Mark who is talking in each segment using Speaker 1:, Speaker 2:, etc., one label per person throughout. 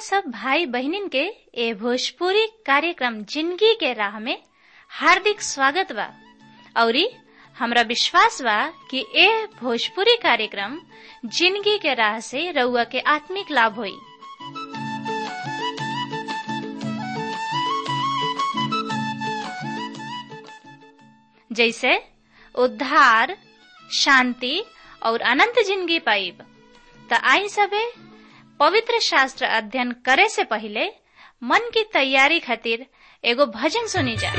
Speaker 1: सब भाई बहनिन के ए भोजपुरी कार्यक्रम जिंदगी के राह में हार्दिक स्वागत बा औरी हमरा विश्वास बा कि ए भोजपुरी कार्यक्रम जिंदगी के राह से रउआ के आत्मिक लाभ होई जैसे उद्धार शांति और अनंत जिंदगी पाइब त आई सबे पवित्र शास्त्र अध्ययन करे से पहले मन की तैयारी खातिर एगो भजन सुनी जा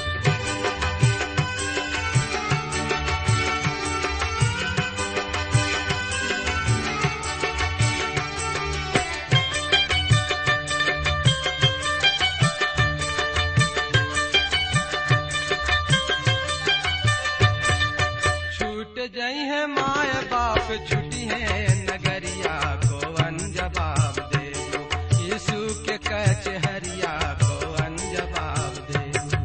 Speaker 2: छूट जई है माय बाप छुटी है नगरिया को अनजवाब दे यीशु के कचहरिया को अनजवाब दे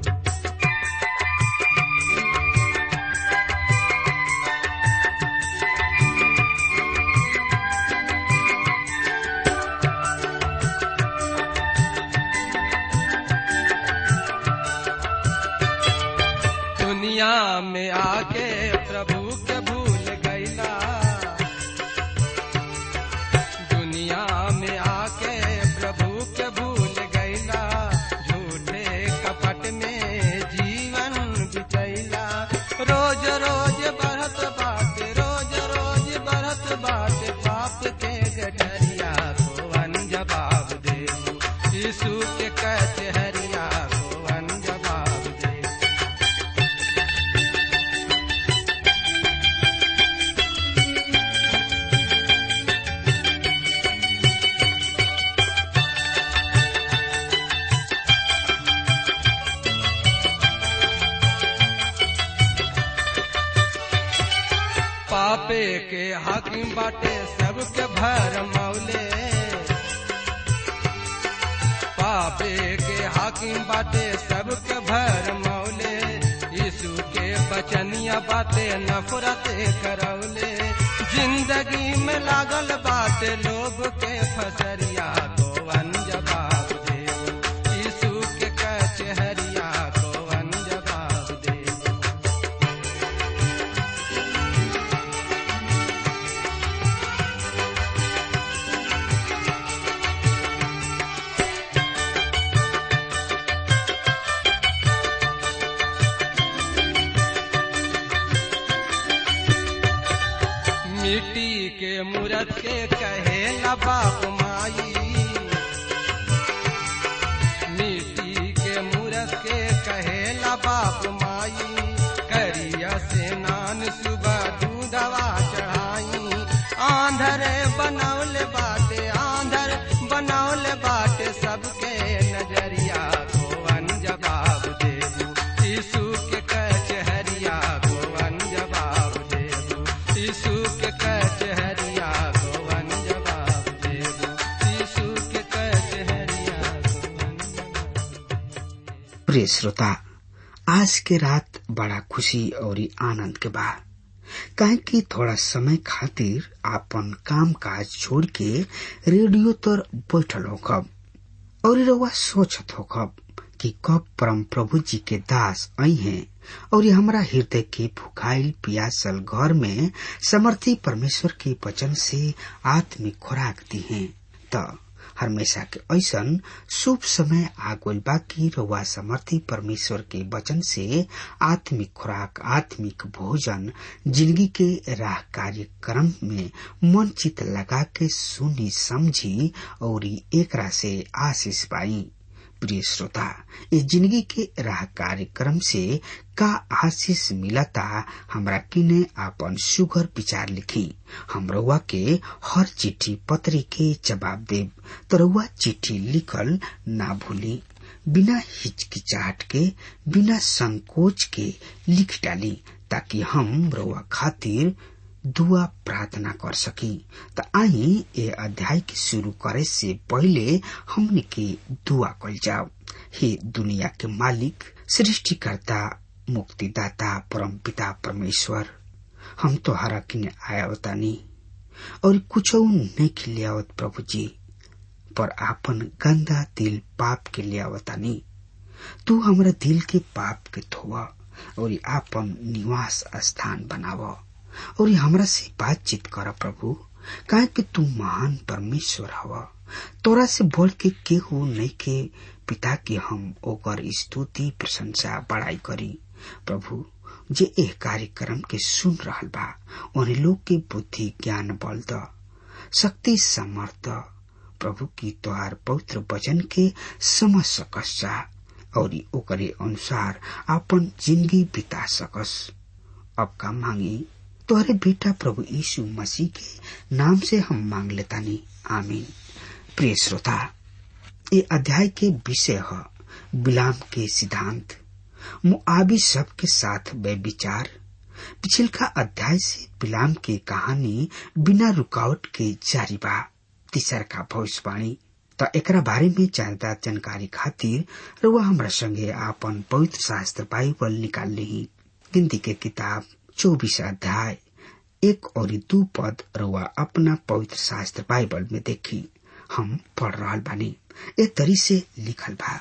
Speaker 2: दुनिया में आके प्रभु के भूल गईला दुनिया में आके प्रभु के भूल गईला झूठे कपट में जीवन बिचैला रोज रोज बढ़त बाटे रोज रोज बढ़त बाटे पाप के गठरिया को अनजवाब दे यीशु के कचहरिया को अनजवाब दे पापे के हाकिम बाटे सबके भर मौले पापे के हाकिम बाटे सबके भर मौले यीशु के बचनिया बाटे नफरत करौले जिंदगी में लागल बाटे लोग के फसरिया को अनजवाब दे यीशु के कचहरिया को अनजवाब दे मिट्टी के मूरत के कहे बाप माई मिट्टी के मूरत के कहे बाप माई करिया से नान सुबह दूधवा चढ़ाई आंधर बनौले बाटे आंधर बनौले बाटे सबके नजरिया को अनजवाब देबू यीशु के कचहरिया को अनजवाब देबू यीशु के कचहरिया को अनजवाब देबू यीशु के कचहरिया को अनजवाब
Speaker 3: प्रिय श्रोता आज के रात बड़ा खुशी और आनंद के बा काहे कि थोड़ा समय खातिर आपन काम काज छोड़ के रेडियो तर बैठल होखब और रउआ सोचत होखब कि कब परम प्रभु जी के दास आई हैं और हमरा हृदय के फुकाइल पियासल घर में समर्थी परमेश्वर के वचन से आत्मिक खुराक दी हैं त हमेशा के ऐसन शुभ समय आगोल बाकी रउआ समर्थी परमेश्वर के वचन से आत्मिक खुराक आत्मिक भोजन जिंदगी के राह कार्यक्रम में मन चित लगा के सुनी समझी और एकरा से आशीष पाई प्रिय श्रोता ये जिंदगी के राह कार्यक्रम से का आशीष मिलता हमरा किने आपन सुगर विचार लिखी हम रउआ के हर चिट्ठी पत्री के जवाब देब तो रउआ चिट्ठी लिखल ना भूली बिना हिचकिचाहट के बिना संकोच के लिख डाली ताकि हम रउआ खातिर दुआ प्रार्थना कर सकी त आई ए अध्याय के शुरू करे से पहले हमने के दुआ कल जाओ हे दुनिया के मालिक सृष्टिकर्ता मुक्तिदाता परम पिता परमेश्वर हम तो हरा किने आया बतानी और कुछ नहीं खिलियावत प्रभु जी पर आपन गंदा दिल पाप के ले आवतानी तू हमरा दिल के पाप के धोवा और आपन निवास स्थान बनाव और हमरा से बातचीत कर प्रभु काहे कि तू महान परमेश्वर हव तोरा से बढ़ के केहू नहीं के पिता के हम ओकर स्तुति प्रशंसा बड़ाई करी प्रभु जे एह कार्यक्रम के सुन रहल बा उन्हें लोग के बुद्धि ज्ञान बल द शक्ति समर्थ प्रभु की तोहार पवित्र वचन के समझ सकस जा और ओकरे अनुसार अपन जिंदगी बिता सकस अब का मांगी तोहरे बेटा प्रभु यीशु मसीह के नाम से हम मांग लेतानी आमीन प्रिय श्रोता ये अध्याय के विषय है बिलाम के सिद्धांत मुआबी सब के साथ वे विचार पिछलका अध्याय से बिलाम की कहानी बिना रुकावट के जारी बा तीसर का भविष्यवाणी त एकरा बारे में ज्यादा जानकारी खातिर रुआ हमरा संगे आपन पवित्र शास्त्र बाइबल निकाल ली गिनती के किताब चौबीस अध्याय एक और दू पद रुआ अपना पवित्र शास्त्र बाइबल में देखी हम पढ़ रहा बानी ए तरी से लिखल बा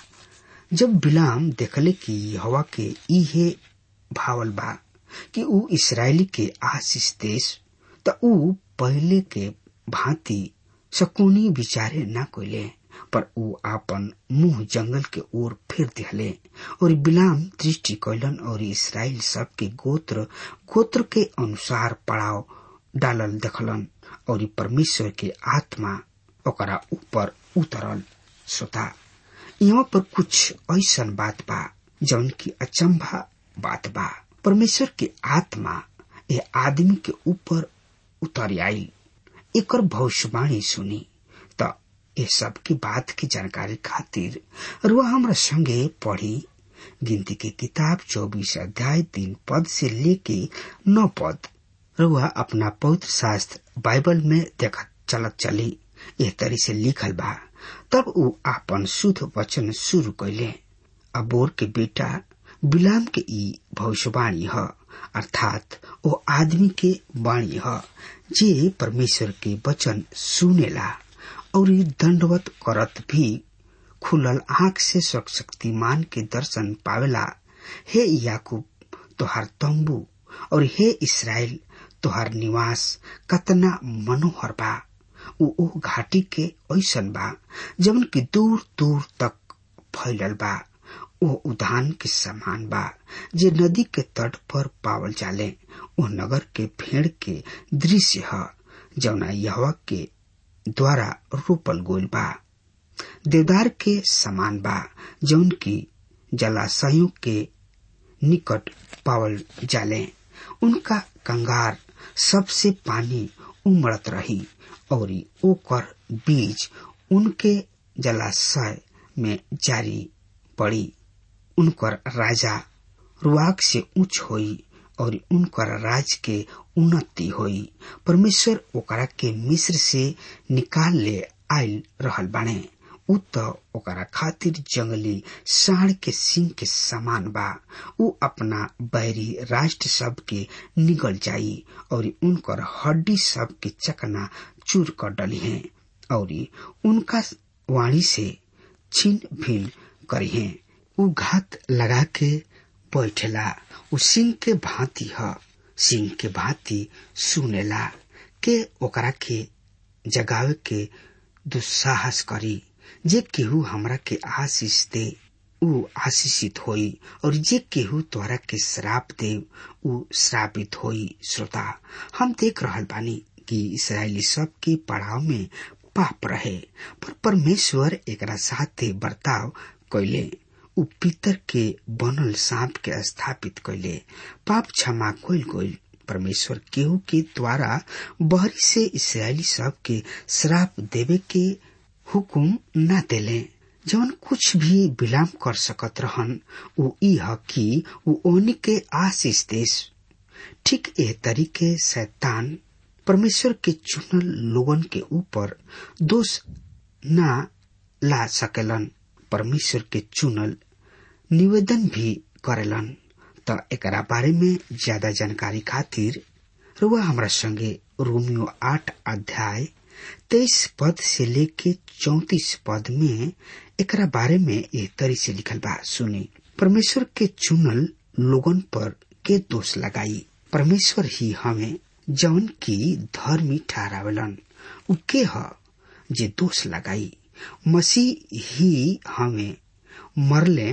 Speaker 3: जब बिलाम देखले कि हवा के इहे भावल बा कि ऊ इसराइली के आशीष देश त ऊ पहले के भांति शकुनी विचारे न कोले पर ऊ आपन मुंह जंगल के ओर फिर दिहले और बिलाम दृष्टि कैलन और इसराइल सब के गोत्र गोत्र के अनुसार पड़ाव डालल देखलन और परमेश्वर के आत्मा ओकरा ऊपर उतरल श्रोता यहाँ पर कुछ ऐसा बात बा जौन की अचंभा बात बा परमेश्वर के आत्मा ये आदमी के ऊपर उतर आई एक भविष्यवाणी सुनी त ये सब की बात की जानकारी खातिर रुआ हमरा संगे पढ़ी गिनती के किताब चौबीस अध्याय तीन पद से लेके नौ पद रुआ अपना पवित्र शास्त्र बाइबल में देखत चलत चली एह तरी से लिखल बा तब ऊ आपन शुद्ध वचन शुरू कैले अबोर के बेटा बिलाम के ई भविष्यवाणी ह अर्थात ओ आदमी के वाणी ह जे परमेश्वर के वचन सुनेला और दंडवत करत भी खुलल आंख से शक्तिमान के दर्शन पावेला हे याकूब तोहार तंबू और हे इसराइल तोहार निवास कतना मनोहर बा ऊ ओ घाटी के ऐसन बा जवन की दूर दूर तक फैलल बा ओ उद्यान के समान बा जे नदी के तट पर पावल जाले ओ नगर के भेड़ के दृश्य ह जवना यहवा के द्वारा रोपल गोल बा देवदार के समान बा जौन की जलाशयों के निकट पावल जाले उनका कंगार सबसे पानी उमड़त रही और ओकर बीज उनके जलाशय में जारी पड़ी उनकर राजा रुआक से उच्च होई और उनकर राज के उन्नति होई परमेश्वर ओकरा के मिस्र से निकाल ले आयल रहल बाणे उ त ओकरा खातिर जंगली साढ़ के सिंह के समान बा उ अपना बैरी राष्ट्र सब के निगल जाई और उनकर हड्डी सब के चकना चूर कर डली है और उनका वाणी से छीन भिन करी है उ घात लगा के बैठेला उ सिंह के भांति ह सिंह के भांति सुनेला के ओकरा के जगावे के दुस्साहस करी जे केहू हमरा के आशीष दे उ आशीषित होई और जे केहू तोरा के श्राप दे उ श्रापित होई श्रोता हम देख रहल बानी कि इसराइली सब के पड़ाव में पाप रहे पर परमेश्वर एकरा साथे बर्ताव कैले उ पितर के बनल सांप के स्थापित कैले पाप क्षमा कैल गईल परमेश्वर केहू के द्वारा बहरी से इसराइली सब के श्राप देवे के हुकुम न देले जवन कुछ भी विलाम कर सकत रहन उ ई ह कि उ ओनी के आशीष देश ठीक ए तरीके शैतान परमेश्वर के चुनल लोगन के ऊपर दोष न ला सकेलन परमेश्वर के चुनल निवेदन भी करेलन त एकरा बारे में ज्यादा जानकारी खातिर रुआ हमरा संगे रोमियो आठ अध्याय तेईस पद से लेके चौतीस पद में एकरा बारे में एह तरी से लिखल बा सुनी परमेश्वर के चुनल लोगन पर के दोष लगाई परमेश्वर ही हमें जौन की धर्मी ठहरावेलन उ के ह जे दोष लगाई मसीह ही हमें मरले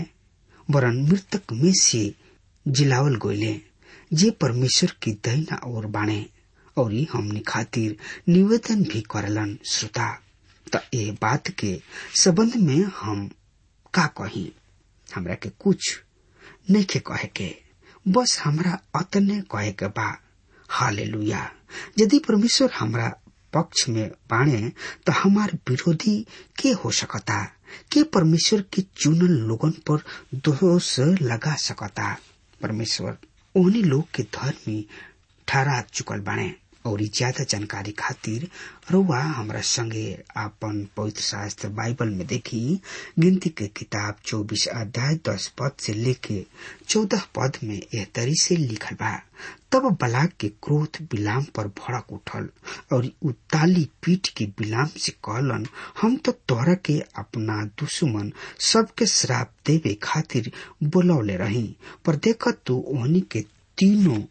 Speaker 3: वरन मृतक में से जिलावल गोले जे परमेश्वर की दहिना ओर बाणे और हमनी खातिर निवेदन भी करलन श्रोता त ए बात के संबंध में हम का कही हमरा के कुछ नहीं के कहे के बस हमरा अतने कहे के बा हालेलुया यदि परमेश्वर हमरा पक्ष में बाणे तो हमार विरोधी के हो सकता के परमेश्वर के चुनल लोगन पर दोष लगा सकता परमेश्वर उन्हीं लोग के धर्मी ठहरा चुकल बाणे और ज्यादा जानकारी खातिर रउआ हमरा संगे आपन पवित्र शास्त्र बाइबल में देखी गिनती के किताब चौबीस अध्याय दस पद से लेके चौदह पद में यह तरी से लिखल बा तब बलाक के क्रोध बिलाम पर भड़क उठल और उ ताली पीठ के बिलाम से कहलन हम तो तोहरा के अपना दुश्मन सबके श्राप देवे खातिर बोलौले रही पर देख तू ओहनी के तीनों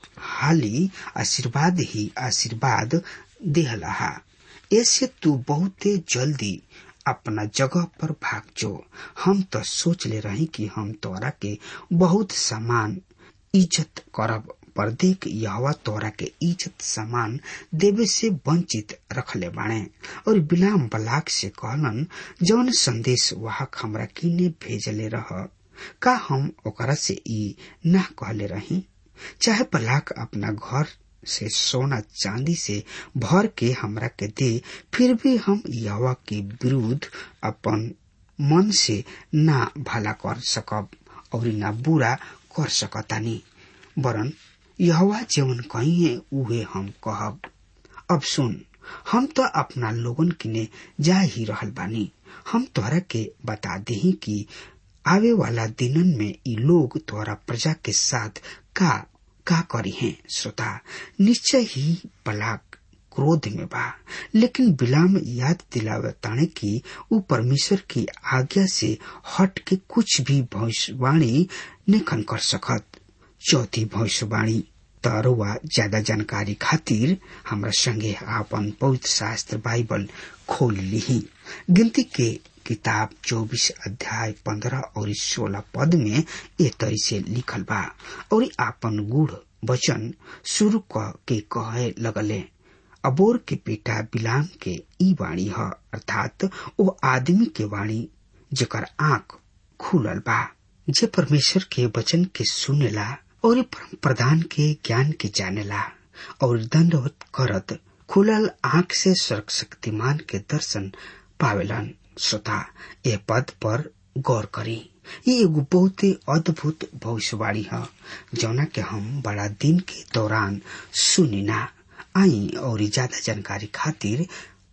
Speaker 3: हाली आशीर्वाद ही आशीर्वाद देहलहा ऐसे तू बहुते जल्दी अपना जगह पर भाग जो हम तो सोच ले रही कि हम तोरा के बहुत सामान इज्जत करब पर देख यहवा तोरा के इज्जत सामान देवे से वंचित रखले बाणे और बिलाम बलाक से कहलन जौन संदेश वाहक हमरा किने भेजले रह का हम ओकरा से ई ना कहले रही चाहे बलाक अपना घर से सोना चांदी से भर के हमरा के दे फिर भी हम यवा के विरुद्ध अपन मन से ना भला कर सकब और ना बुरा कर सकतानी वरन यहवा जेवन कहिए उहे हम कहब अब सुन हम तो अपना लोगन किने जा ही रहल बानी हम तोहरा के बता दही कि आवे वाला दिनन में ई लोग तोहरा प्रजा के साथ का का करी हैं श्रोता निश्चय ही बलाक क्रोध में बा लेकिन बिलाम याद दिलावे ताने की उ परमेश्वर की आज्ञा से हट के कुछ भी भविष्यवाणी निखन कर सकत चौथी भविष्यवाणी तरुआ ज्यादा जानकारी खातिर हमरा संगे आपन पवित्र शास्त्र बाइबल खोल ली गिनती के किताब चौबीस अध्याय पंद्रह और सोलह पद में ए तरी से लिखल बा और आपन गुड़ वचन शुरू क के कहे लगले अबोर के बेटा बिलाम के ई वाणी ह अर्थात ओ आदमी के वाणी जेकर आंख खुलल बा जे परमेश्वर के वचन के सुनेला और प्रधान के ज्ञान के जानेला और दंडवत करत खुलल आंख से सर्क शक्तिमान के दर्शन पावेलन श्रोता ए पद पर गौर करी ये एगो बहुत अद्भुत भविष्यवाणी है जौना के हम बड़ा दिन के दौरान सुनिना आई और ज्यादा जानकारी खातिर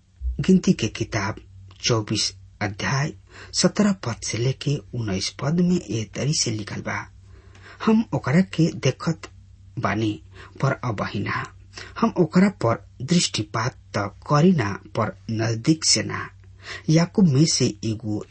Speaker 3: गिनती के किताब चौबीस अध्याय सत्रह पद से लेके उन्नीस पद में ए तरी से लिखल बा हम ओकरा के देखत बानी पर अबहिना हम ओकरा पर दृष्टिपात त करीना पर नजदीक से ना याकूब में से एगो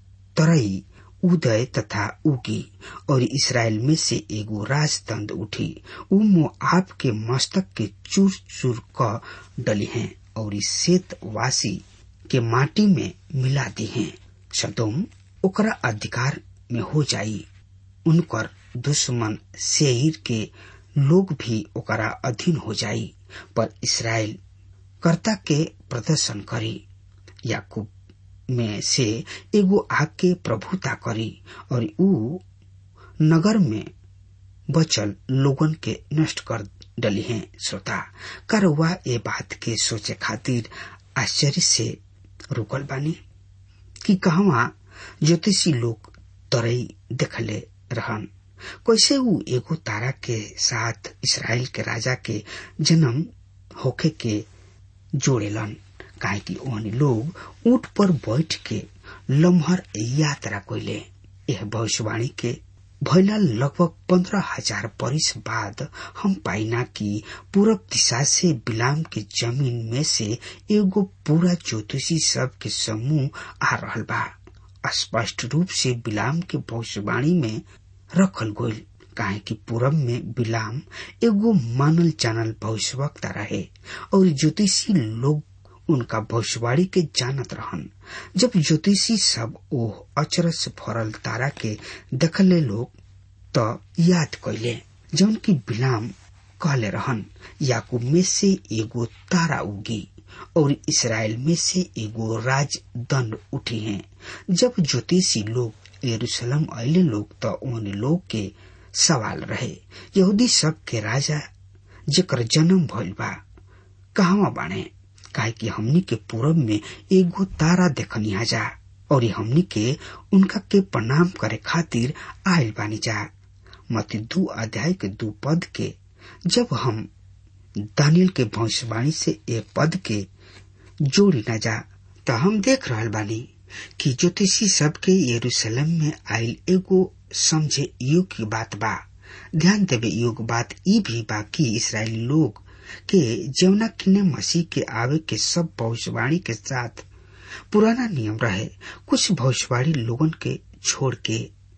Speaker 3: तरई उदय तथा उगी और इसराइल में से एगो राजदंड उठी उ मोआब के मस्तक के चूर चूर क डली हैं और शेतवासी के माटी में मिला दी हैं सदोम ओकरा अधिकार में हो जाई उनकर दुश्मन शेर के लोग भी ओकरा अधीन हो जाई पर इसराइल कर्ता के प्रदर्शन करी याकूब में से एगो आग के प्रभुता करी और ऊ नगर में बचल लोगन के नष्ट कर डली हैं श्रोता करवा ये बात के सोचे खातिर आश्चर्य से रुकल बानी कि कहवा ज्योतिषी लोग तरई देखले रहन कैसे ऊ एगो तारा के साथ इसराइल के राजा के जन्म होखे के जोड़ेलन काहे कि ओहन लोग ऊंट पर बैठ के लम्हर यात्रा कोइले यह भविष्यवाणी के भैला लगभग पंद्रह हजार बरिस बाद हम पाइना कि पूरब दिशा से बिलाम के जमीन में से एगो पूरा ज्योतिषी सब के समूह आ रहल बा स्पष्ट रूप से बिलाम के भविष्यवाणी में रखल गईल काहे कि पूरब में बिलाम एगो मानल जानल भविष्यवक्ता रहे और ज्योतिषी लोग उनका भविष्यवाणी के जानत रहन जब ज्योतिषी सब ओह अचरज भरल तारा के देखले लोग त याद कैले जौन की बिलाम कहले रहन याकूब में से एगो तारा उगी और इसराइल में से एगो राजदंड उठी हैं जब ज्योतिषी लोग यरूशलेम अले लोग तो उन लोग के सवाल रहे यहूदी सब के राजा जेकर जन्म भइल बा कहवा बाणे काहे कि हमनी के पूरब में एगो तारा देखनी जा और हमनी के उनका के प्रणाम करे खातिर आयल बानी जा मत दू अध्याय के दू पद के जब हम दानियल के भविष्यवाणी से ए पद के जोड़ी न जा तो हम देख रहल बानी कि ज्योतिषी सबके यरूशलेम में आयल एगो समझे योग्य बात बा ध्यान देवे योग्य बात ई भी बा कि इसराइली लोग के जमुना किन्ने मसीह के आवे के सब भविष्यवाणी के साथ पुराना नियम रहे कुछ भविष्यवाणी लोगन के छोड़ के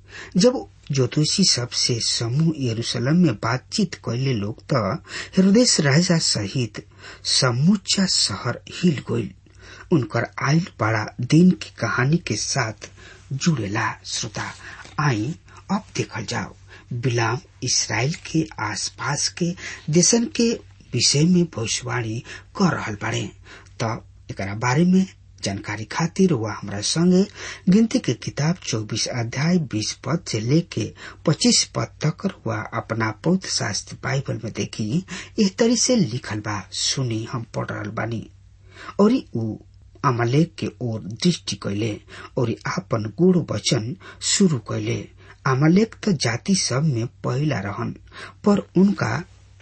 Speaker 3: जब ज्योतिषी सबसे समूह यरूशलेम में बातचीत कैले लोग तो हृदय राजा सहित समूचा शहर हिल गईल उनकर आयल बड़ा दिन की कहानी के साथ जुड़ेला श्रोता आई अब देखल जाओ बिलाम इसराइल के आसपास के देशन के विषय में भविष्यवाणी कर रहल बाड़े त एकरा बारे में जानकारी खातिर वह हमारा संगे गिनती के किताब 24 अध्याय 20 पद से लेके 25 पद तक वह अपना पौध शास्त्र बाइबल में देखी इस तरी से लिखल बा सुनी हम पढ़ रहल बानी और ऊ अमलेक के ओर दृष्टि कैले और आपन गुड़ वचन शुरू कैले अमलेक तो जाति सब में पहला रहन पर उनका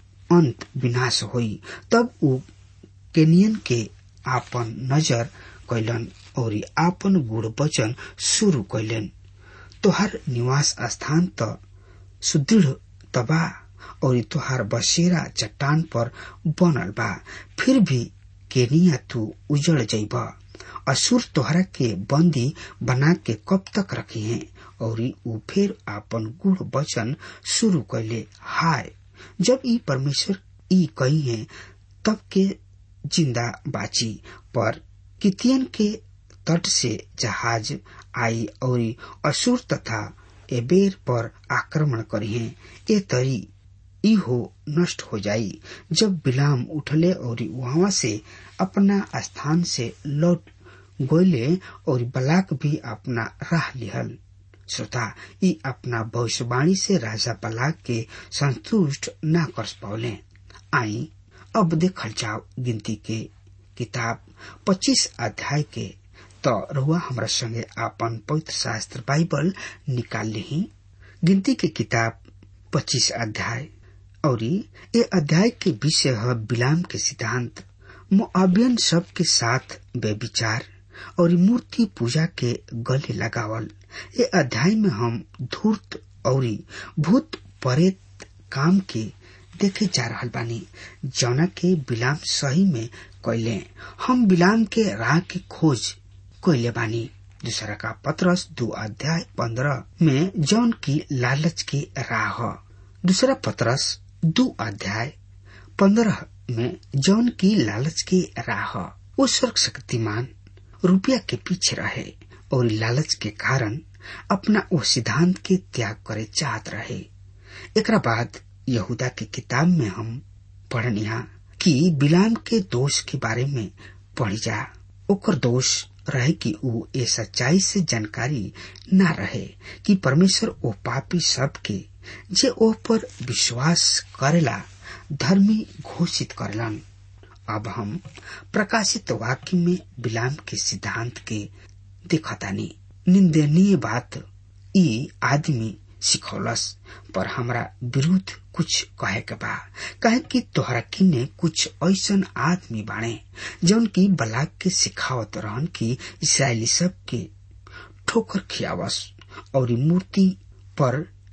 Speaker 3: अंत विनाश होई तब ऊ केनियन के आपन नजर कैलन और आपन गुड़ वचन शुरू कैलन तोहार निवास स्थान त सुदृढ़ तबा और तोहार बसेरा चट्टान पर बनल बा फिर भी केनिया तू उजड़ जैब असुर तोहरा के बंदी बना के कब तक रखे हैं और ऊ फिर आपन गुड़ वचन शुरू कैले हाय जब ई परमेश्वर ई कही है तब के जिंदा बाची पर कितियन के तट से जहाज आई और असुर तथा एबेर पर आक्रमण करी है ए तरी ई हो नष्ट हो जाई जब बिलाम उठले और वहां से अपना स्थान से लौट गोले और बलाक भी अपना राह लिहल श्रोता ई अपना भविष्यवाणी से राजा बलाक के संतुष्ट न कर पावले आई अब देखल जाओ गिनती के किताब 25 अध्याय के तो रुआ हमरा संगे आपन पवित्र शास्त्र बाइबल निकाल ली गिनती के किताब 25 अध्याय और ये अध्याय के विषय है बिलाम के सिद्धांत मुआबियन सब के साथ बेविचार और मूर्ति पूजा के गले लगावल ये अध्याय में हम धूर्त और भूत परेत काम के देखे जा रहा बानी जौना के बिलाम सही में कैले हम बिलाम के राह की खोज कैले बानी दूसरा का पत्रस दो अध्याय पंद्रह में जौन की लालच की राह दूसरा पत्रस दो अध्याय पंद्रह में जौन की लालच की राह वो स्वर्ग शक्तिमान रुपया के पीछे रहे और लालच के कारण अपना वो सिद्धांत के त्याग करे चाहत रहे एकरा बाद यहूदा की किताब में हम पढ़निया कि बिलाम के दोष के बारे में पढ़ी जा ओकर दोष रहे कि ऊ ए सच्चाई से जानकारी न रहे कि परमेश्वर ओ पापी सब के जे ओ पर विश्वास करेला धर्मी घोषित करलन अब हम प्रकाशित वाक्य में बिलाम के सिद्धांत के देखतानी निंदनीय बात ई आदमी सिखौलस पर हमरा विरुद्ध कुछ कहे के बा कहे कि तोहरा किन्ने कुछ ऐसन आदमी बाणे जौन की बलाक के सिखावत रहन कि इसराइली सब के ठोकर खियावस और मूर्ति पर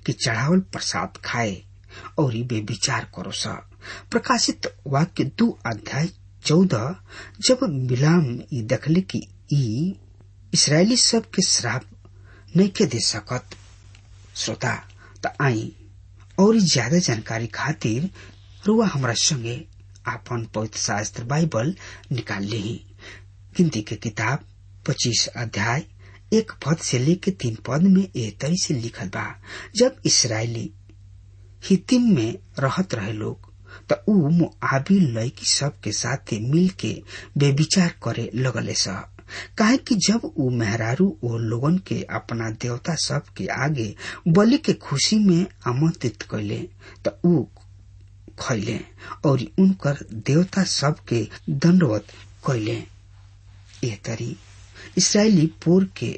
Speaker 3: के चढ़ावल प्रसाद खाए और वे विचार करो सा प्रकाशित वाक्य दो अध्याय चौदह जब बिलाम ई देखले कि ई इसराइली सब के श्राप नहीं के दे सकत श्रोता त आई और ज्यादा जानकारी खातिर रुआ हमरा संगे आपन पवित्र शास्त्र बाइबल निकाल ली गिनती के किताब पच्चीस अध्याय एक पद से लेके तीन पद में ए तरी से लिखल बा जब इसराइली हितिम में रहत रहे लोग त ऊ मुआबी लड़की सब के साथे मिल के बेविचार करे लगले स काहे कि जब ऊ मेहरारू ओ लोगन के अपना देवता सब के आगे बलि के खुशी में आमंत्रित कैले त ऊ खैले और उनकर देवता सब के दंडवत कैले ए तरी इसराइली पोर के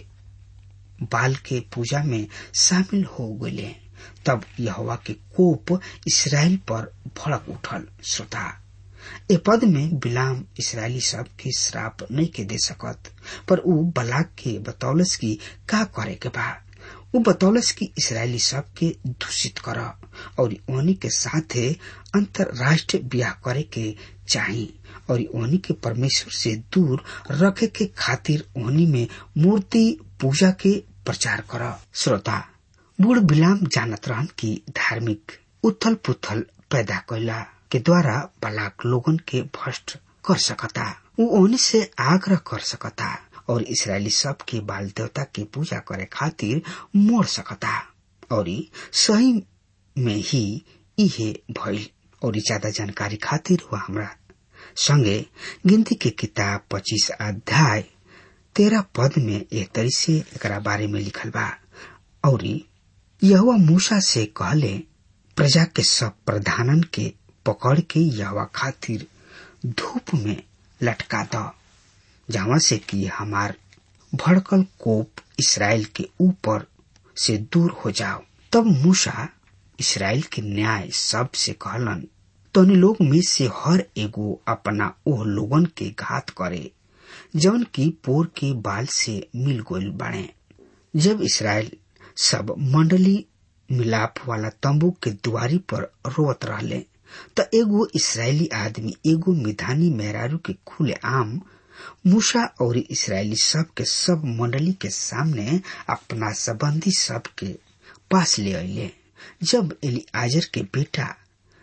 Speaker 3: बाल के पूजा में शामिल हो गए तब यहोवा के कोप इसराइल पर भड़क उठल श्रोता ए पद में बिलाम इसराइली सब के श्राप नहीं के दे सकत पर ऊ बलाक के बतौलस की का करे के बा ऊ बतौलस की इसराइली सब के दूषित कर और ओनी के साथे अंतरराष्ट्रीय ब्याह करे के चाही और ओनी के परमेश्वर से दूर रखे के खातिर ओनी में मूर्ति पूजा के प्रचार कर श्रोता बूढ़ बिलाम जानत रहन की धार्मिक उथल पुथल पैदा कैला के द्वारा बलाक लोगन के भ्रष्ट कर सकता वो ओनी से आग्रह कर सकता और इसराइली सब के बाल देवता के पूजा करे खातिर मोड़ सकता और सही में ही इहे भइल और ज्यादा जानकारी खातिर हुआ हमरा संगे गिनती के किताब पच्चीस अध्याय तेरह पद में एक तरी से एक बारे में लिखल बा और यहुआ मूसा से कहले प्रजा के सब प्रधानन के पकड़ के यहवा खातिर धूप में लटका द जहाँ से कि हमार भड़कल कोप इसराइल के ऊपर से दूर हो जाओ तब मूसा इसराइल के न्याय सब से कहलन तोने लोग में से हर एगो अपना ओह लोगन के घात करे जौन की पोर के बाल से मिल गोल बाड़े जब इसराइल सब मंडली मिलाप वाला तंबू के दुआरी पर रोवत रहले त एगो इसराइली आदमी एगो मिधानी मेहरारू के खुले आम मूसा और इसराइली सब के सब मंडली के सामने अपना संबंधी सब के पास ले अले जब एलियाजर के बेटा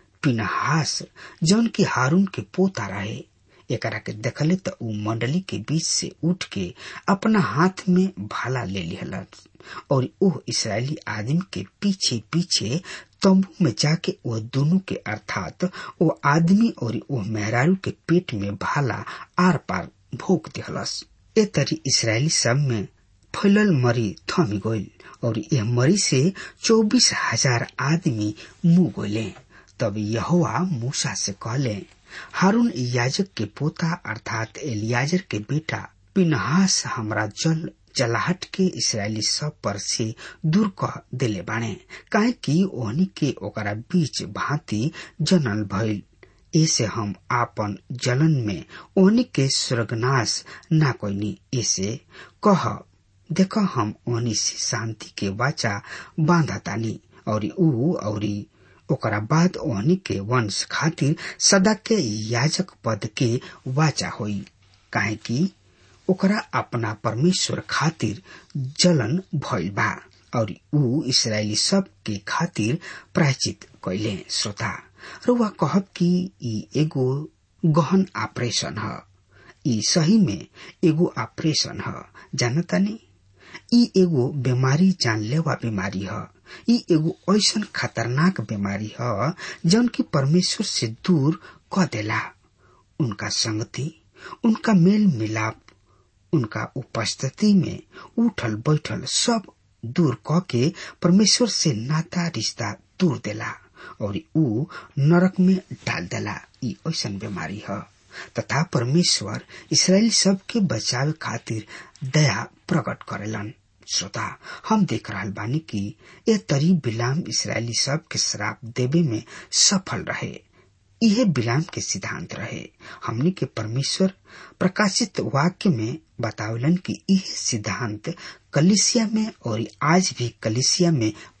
Speaker 3: पिनहास जौन की हारून के पोता रहे एकरा के देखले त ऊ मंडली के बीच से उठ के अपना हाथ में भाला ले लिहलत और ओह इसराइली आदमी के पीछे पीछे तंबू में जाके वो दोनों के अर्थात वो आदमी और वो मेहरारू के पेट में भाला आर पार भोग दिहलस ए तरी इसराइली सब में फैलल मरी थमी गईल और यह मरी से चौबीस हजार आदमी मुंह गोले तब यहोवा मूसा से कहले हारून याजक के पोता अर्थात एलियाजर के बेटा पिनहास हमरा जल जलाहट के इसराइली सब पर से दूर कह दिले बाणे काहे कि ओहनी के ओकरा बीच भांति जनल भइल ऐसे हम आपन जलन में ओहनी के स्वर्गनाश ना कोईनी ऐसे कह देख हम ओहनी से शांति के वाचा बांधतानी और ऊ और ओकरा बाद ओहनी के वंश खातिर सदा के याजक पद के वाचा होई काहे कि ओकरा अपना परमेश्वर खातिर जलन भइल बा और ऊ इसराइली सब के खातिर प्रायचित कैले श्रोता रुआ कहब कि ई एगो गहन ऑपरेशन ह ई सही में एगो ऑपरेशन ह जानतानी ई एगो बीमारी जानलेवा बीमारी ह ई एगो ऐसन खतरनाक बीमारी ह जौन की परमेश्वर से दूर क देला उनका संगति उनका मेल मिलाप उनका उपस्थिति में उठल बैठल सब दूर क के परमेश्वर से नाता रिश्ता दूर देला और ऊ नरक में डाल देला ई ऐसन बीमारी ह तथा परमेश्वर इसराइल सब के बचाव खातिर दया प्रकट करेलन श्रोता हम देख रहा बानी कि ए तरी बिलाम इसराइली सब के श्राप देवे में सफल रहे यह बिलाम के सिद्धांत रहे हमने के परमेश्वर प्रकाशित वाक्य में बतावलन कि यह सिद्धांत कलिसिया में और आज भी कलिसिया में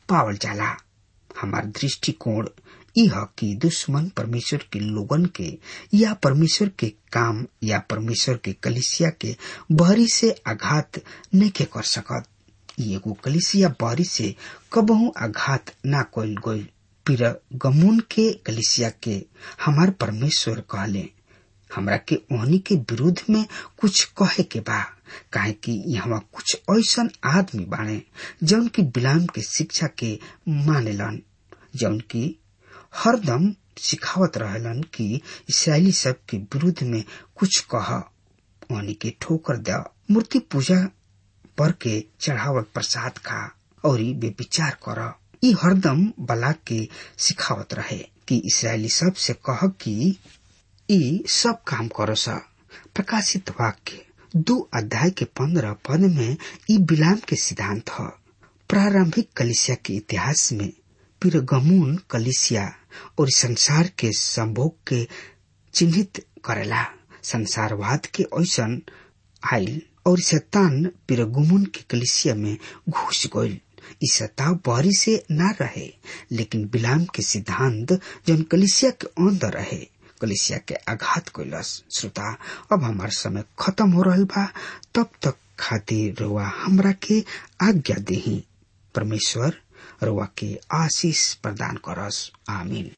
Speaker 3: पावल जाला हमार दृष्टिकोण यह कि दुश्मन परमेश्वर के लोगन के या परमेश्वर के काम या परमेश्वर के कलिसिया के बहरी से आघात नहीं के कर सकत एगो कलिसिया बहरी से कबहू आघात ना कल गई फिर गमुन के कलिसिया के हमार परमेश्वर कहले हमरा के ओहनी के विरुद्ध में कुछ कहे के बा काहे कि यहाँ कुछ ऐसन आदमी बाणे जौन की बिलाम के शिक्षा के मानेलन जौन की हरदम सिखावत रहलन कि इसराइली सब के विरुद्ध में कुछ कह ओहनी के ठोकर द मूर्ति पूजा पर के चढ़ावल प्रसाद खा और वे विचार कर ई हरदम बला के सिखावत रहे कि इसराइली सब से कह कि ई सब काम करो सा प्रकाशित वाक्य दो अध्याय के पंद्रह पद में ई बिलाम के सिद्धांत है प्रारंभिक कलिसिया के इतिहास में पिरगमून कलिसिया और संसार के संभोग के चिन्हित करेला संसारवाद के ऐसन आयल और शैतान पिरगुमुन के कलिसिया में घुस गईल इस सताव बहरी से न रहे लेकिन बिलाम के सिद्धांत जन कलिसिया के अंदर रहे कलिसिया के आघात कैलस श्रोता अब हमार समय खत्म हो रहा बा तब तक खातिर रुआ हमरा के आज्ञा देही परमेश्वर रुआ के आशीष प्रदान करस आमीन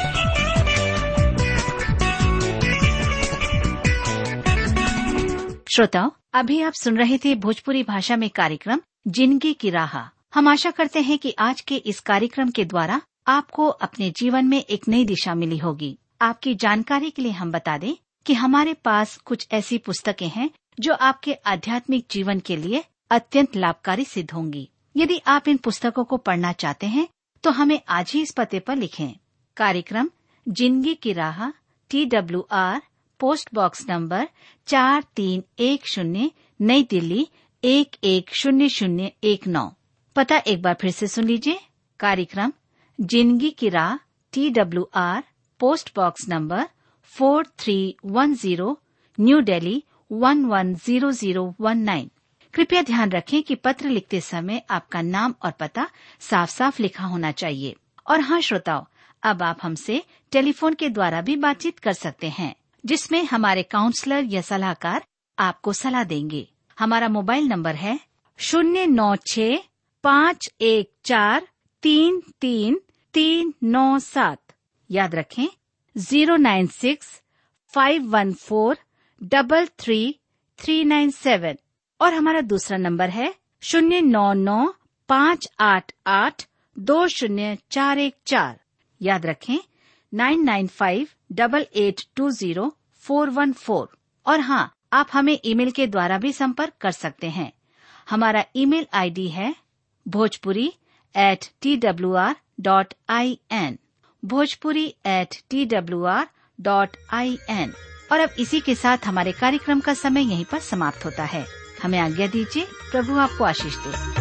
Speaker 4: श्रोताओं अभी आप सुन रहे थे भोजपुरी भाषा में कार्यक्रम जिंदगी की राह हम आशा करते हैं कि आज के इस कार्यक्रम के द्वारा आपको अपने जीवन में एक नई दिशा मिली होगी आपकी जानकारी के लिए हम बता दें कि हमारे पास कुछ ऐसी पुस्तकें हैं जो आपके आध्यात्मिक जीवन के लिए अत्यंत लाभकारी सिद्ध होंगी यदि आप इन पुस्तकों को पढ़ना चाहते हैं तो हमें आज ही इस पते पर लिखें कार्यक्रम जिंदगी की राह T W R post box number चार तीन एक शून्य नई दिल्ली एक एक शून्य शून्य एक नौ पता एक बार फिर से सुन लीजिए कार्यक्रम जिंदगी की राह T W R post box number four three one zero new Delhi one one zero zero one nine कृपया ध्यान रखें कि पत्र लिखते समय आपका नाम और पता साफ साफ लिखा होना चाहिए और हाँ श्रोताओं अब आप हमसे टेलीफोन के द्वारा भी बातचीत कर सकते हैं जिसमें हमारे काउंसलर या सलाहकार आपको सलाह देंगे हमारा मोबाइल नंबर है शून्य नौ छ पाँच एक चार तीन तीन तीन नौ सात याद रखें zero nine six five one four double three three nine seven और हमारा दूसरा नंबर है शून्य नौ नौ पाँच आठ आठ दो शून्य चार एक चार याद रखें nine nine five double eight two zero four one four और हाँ आप हमें ईमेल के द्वारा भी संपर्क कर सकते हैं हमारा ईमेल आईडी है Bhojpuri at T W R dot I N Bhojpuri at T W R dot I N और अब इसी के साथ हमारे कार्यक्रम का समय यहीं पर समाप्त होता है हमें आज्ञा दीजिए प्रभु आपको आशीष दे